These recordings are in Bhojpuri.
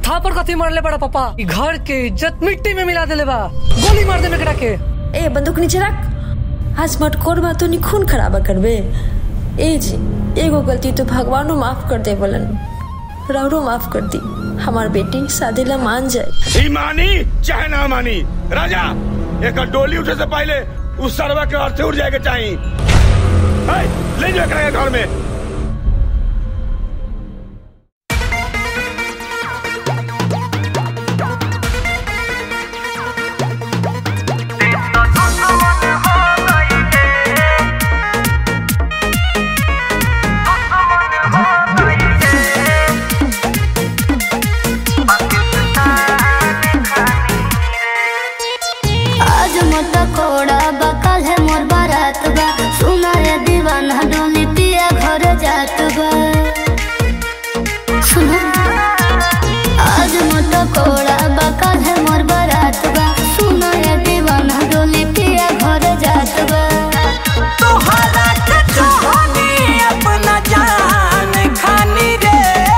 थापर कथी मारले बड़ा पापा ई घर के इज्जत मिट्टी में मिला देले बा गोली मार दे मेकड़ा के ए बंदूक नीचे रख आज मटकोर बा तो नी खून खराबा करबे ए जी एगो गलती तो भगवानो माफ कर दे बोलन रौरो माफ कर दी हमार बेटी शादी ला मान जाए ई मानी चाहे ना मानी राजा एक डोली उठे से पहले उस सरवा के अर्थे उठ जाएगा चाहिए है, ले जाओ एकरा के घर में आज मोटा कोड़ा बा कल है मोर बारात बा सुना रे दीवाना डोली पिया घर जात बा सुना आज मोटा कोड़ा बा कल है मोर बारात बा सुना रे दीवाना डोली पिया घर जात बा तोहरा के चाहनी अपना जान खानी रे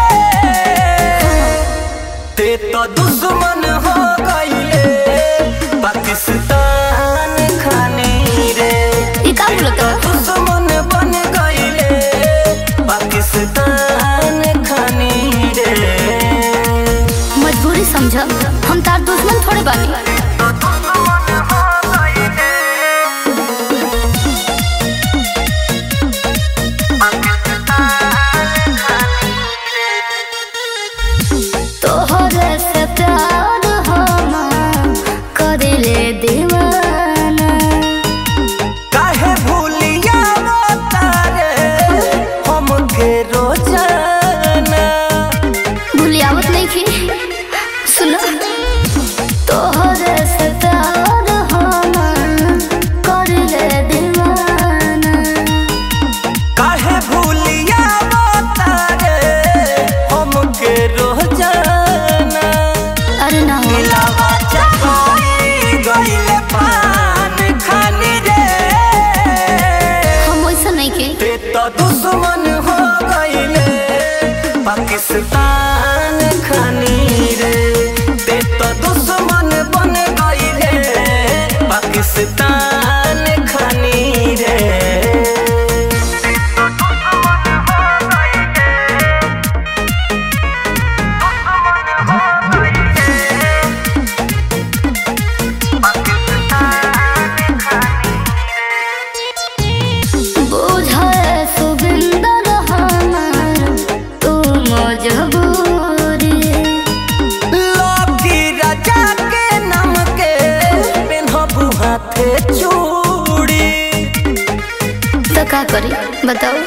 ते तो दुश्मन हो गईले पाकिस्तान खानी रे ई का बोलत बा? दुश्मन बन गईले पाकिस्तान खानी रे मजबूरी समझ हम तार दुश्मन थोड़े बानी तोहरे से प्यार हम करिले दीवाना काहे भूलिया तारे हमके रोजाना भूलियावत नहीं की सुनो तोहरे से प्यार हम करिले दीवाना काहे भूलिया तारे हमके रोजाना अरे ना हो दिलावा चकोई गइले पान खानी रे हम वैसा नहीं की ते तो दुश्मन हो गइले पाकिस्तान खानी रे ते तो दुश्मन बन गइले पाकिस्तान खानी रे बुझे सुबिंदर हमार तू मजबूरी लौकी राजा के नाम के पेन्हबू हाथे चूड़ी तो का करी बताओ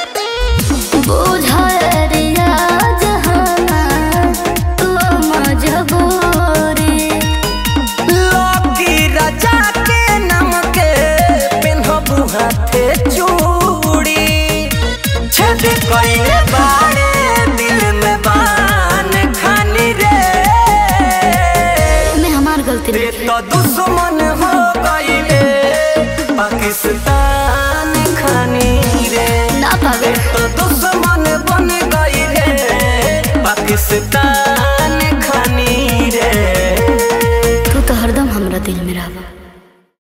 बुझे रियाज हमार तू मजबूरी लौकी राजा के नाम के पेन्हबू हाथे चूड़ी छेद कइले बाड़े दिल में बान खानी रे में हमार गलती ते नहीं तो दुश्मन हो गइले पाकिस्तान खानी रे ना पावे तो दुश्मन बन गई रे पाकिस्तान खानी रे